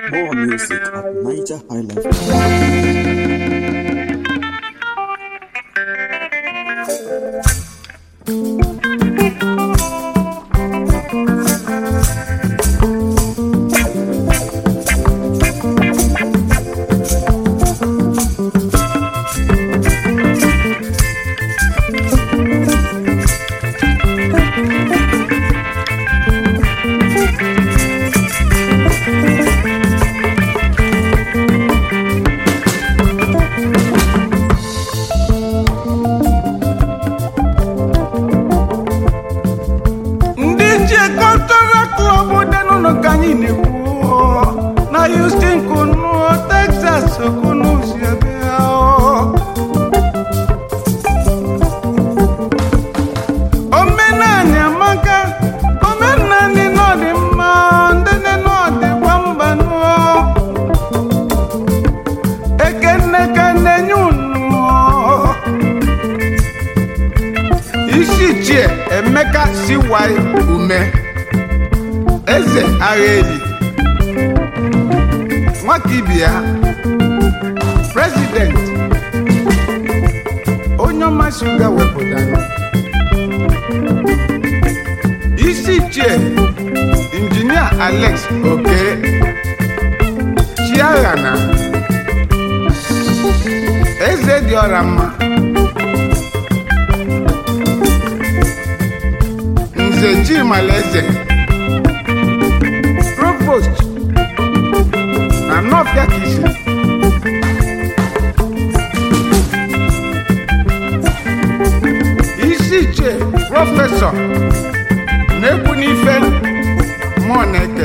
More music at Niger Highlife. ndị nche kọltọral klọb dị n'ụlọ ka anyị na-ekwu na Houston kunu Texas kunu si ebe omenani amaka omenani n'ọdị mma ndị nne n'ọdịkwa mba nụọ ekenne ka na-enye unu isi chie emeka siwai ume eze agha eli nwaka ibia prezident onye ọma shuga wepụtara isi chie injinia alex oke chiaghana eze dị ọra mma nze chimalaeze provost na nọfịa kisi isi ichie prọfesọ na-ekwu n'ife mmụọ na-eke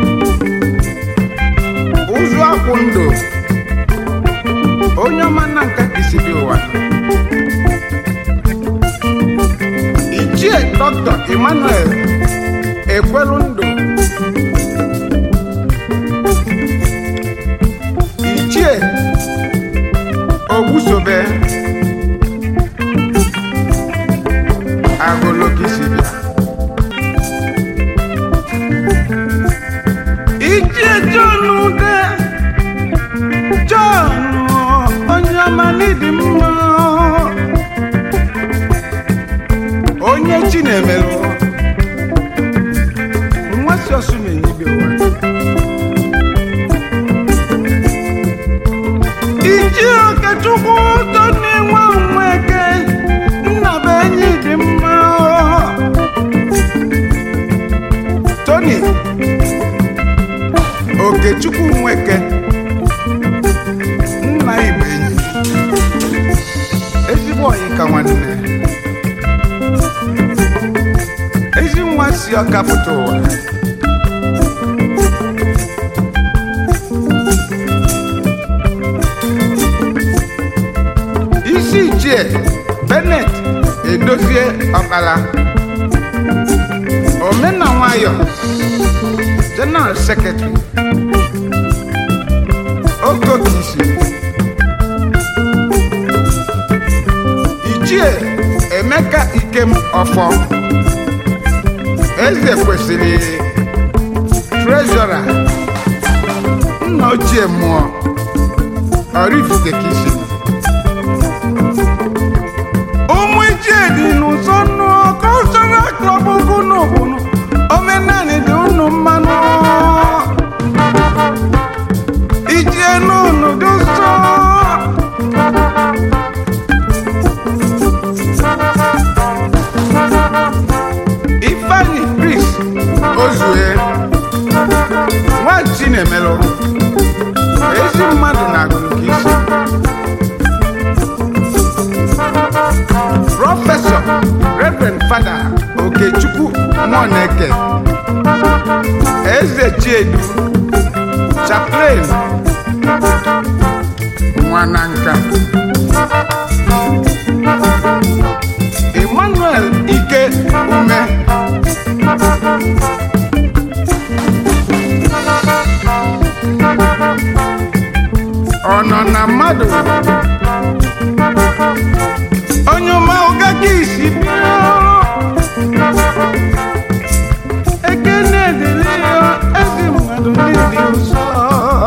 ụzụ akwụ ndụ onye ọma na nka kisi dị ụwa ichie dr emmanuel ekwelu ndụ ichie ogbusobe agolokisibia ichie john ude john onye ọma n'ịdị mma onye chi na-emerụ nwasị ọsụmenyibe ụwa iji okechukwu ụtọ na-enwe onweke nna bụ enyi dị mma tony okechukwu nweke nna igbo enyi ezigbo ọyị ka nwanne ezi nwa si ọka pụta ụwa isi ichie benet edozie ọkpala omena nwayọ general secretary okokisi ichie emeka ikem ọfọ eze kwesịrị trezọra nna ochie mmụọ Oraifite ka isi ụmụ ichie dị n'ụzọ nnụ kọlchọral klọb ugunu bụnụ omenani dị unu mmanụ ichie n'unu dị ụzọ ifeanyi chris ozue nwa chinemelụ ezi mmadụ na-agụrụ ka isi prọfesọ reverend fada okechukwu nwaneke eze chiedu chaplain nwananka emmanuel ike ume ọ nọ na mmadụ onye ọma ụga ka isi bịa ekene dịrị ya ezi mmadụ ndị dị nsọ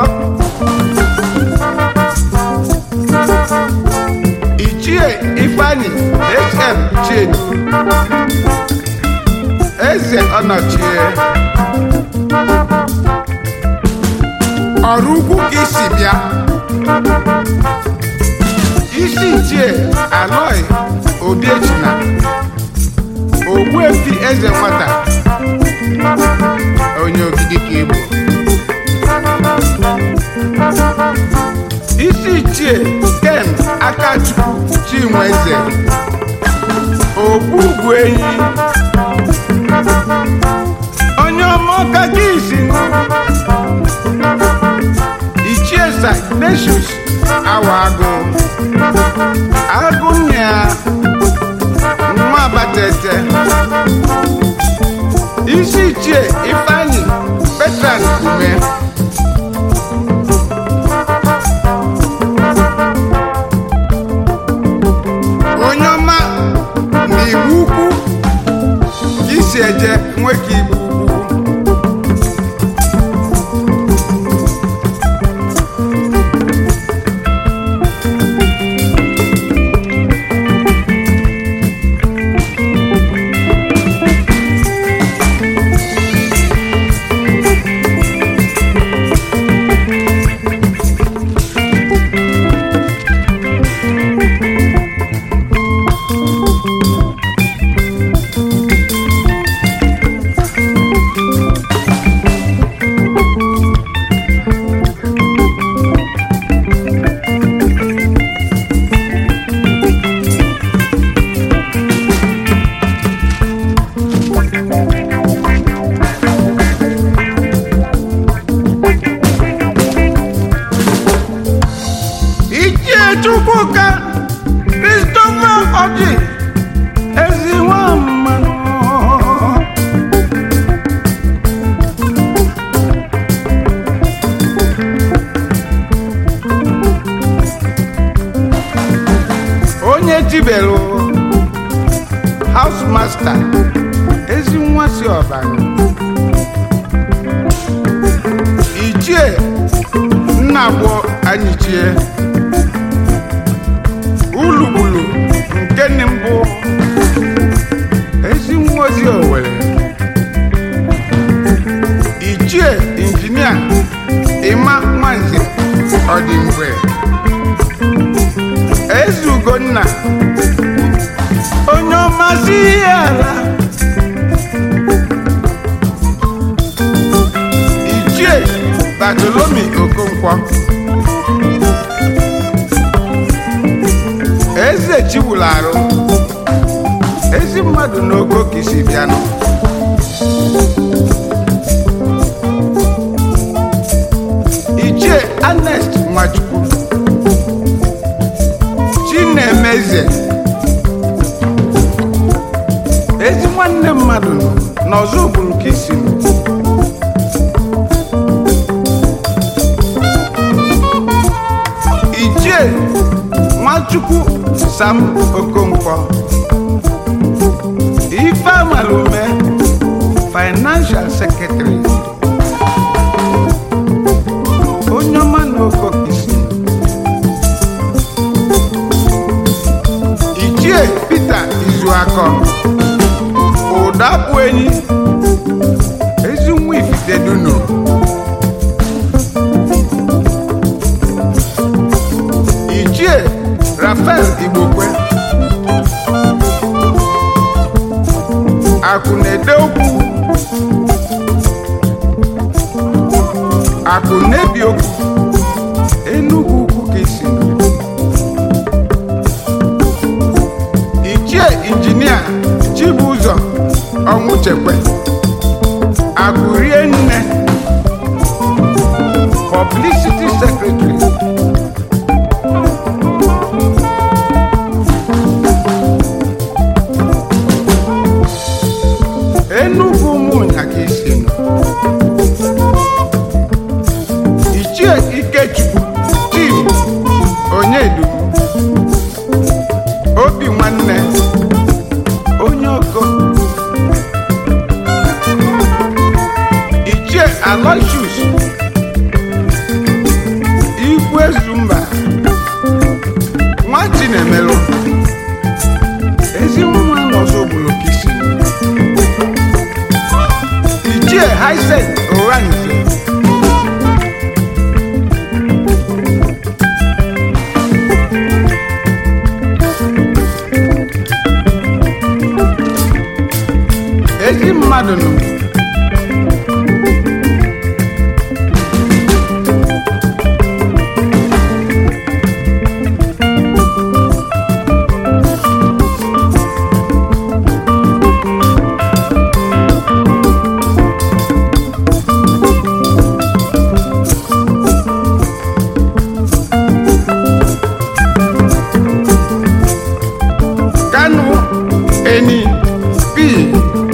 eze ọnọchie ọrụ ugwu ka isi bịa isi ichie aloi obiechina ogbuefi eze nwata onye ogidi ka igbo isi ichie ken akachukwu chinweze ogbugbu enyi onye ọma ọka gị isi ichie sagnesius awa agụ agụ nne ya nwa abatete isi ichie ifeanyi petran ume onye ọma na iwu ukwu ka isi eje nwoke igbo ukwu ichie chukwuka christopher ọjị ezi nwa mmanụ onye tibelu house master ezi nwa si ọbara ichie nna gboo anyị chie ulugbulu nke nne mbụ ezi nwa ozi owere ichie injinia ịma nwanze ọdịmgbe eze ugonna onye ọmasị ihe ala ichie batolomi okonkwo eze chiwulu arụ ezi mmadụ n'ogo ka isi bịanụ ichie anest nwachukwu chinemeze ezi nwanne mmadụ n'ọzọ ogburu ka isi nụ ichie nwachukwu sam okonkwo ife amalume financial secretary onye ọma na okokisi ichie peter izuakọ ụdapụ enyi ezi nwa ifitedunu ichie rafael igbokwe akụ na-ede okwu akụ na-ebi okwu enugwu ukwu ka isi ichie injinia chibụzọ ọnwụ chekwe akụ rie nne publicity secretary enugwu ụmụnya ka isi nọ ichie ikechukwu tim onyedu obi nwanne onye oko ichie aloysius igwe zumba nwa chinemelụ ezi nwa n'ọzọ ogbolo ka Hyacint Oranze ezi mmadụ nọ kanu eni pii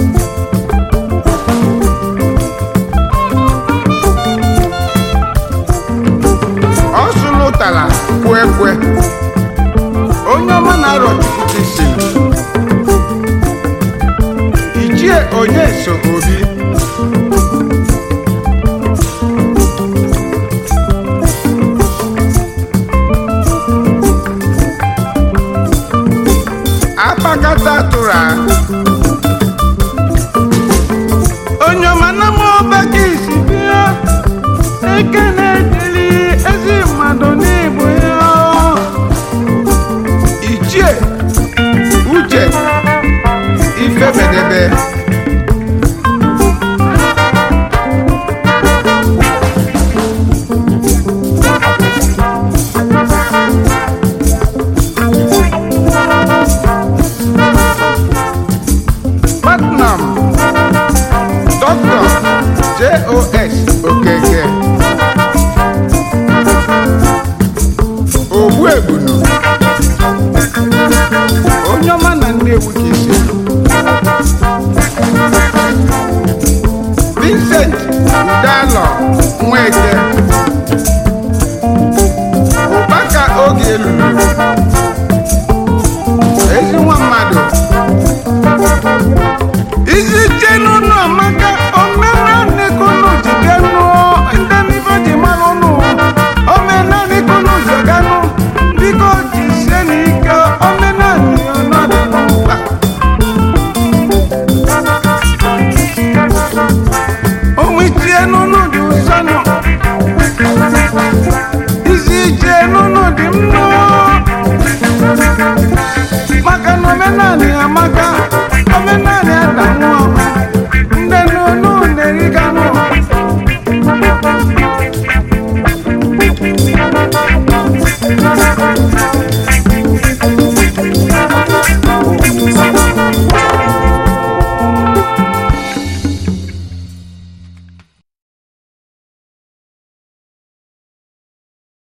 ọ sụlụtara kwe kwe onye ọma na-arọ chukwu isi ichie onye so obi akpakata tụrụ a onye ọma na mụ ọba ka isi bịa eke na-edeli ezi mmadụ n'ịbụ ya ichie uche ifebedebe Putnam Dr. J.O.S. Okeke Ogbuegbunu onye ọma na Nnewi ka isi Vincent Udalo Nweke Ụbaka oge elulu ezi nwa mmadụ isi che n'ụlọ amaka omenanị kunu ji ganụ ndị n'ife ji mara ụnụ omenanị kunu ji ganụ biko jisie n'ike omenanị ọnọdụ mkpa onwichie n'ụnụ dị ụsọnụ isi je n'ụnụ dị mma maka na omenanị amaka omenanị adanwụ ndị n'onu na-eriganụ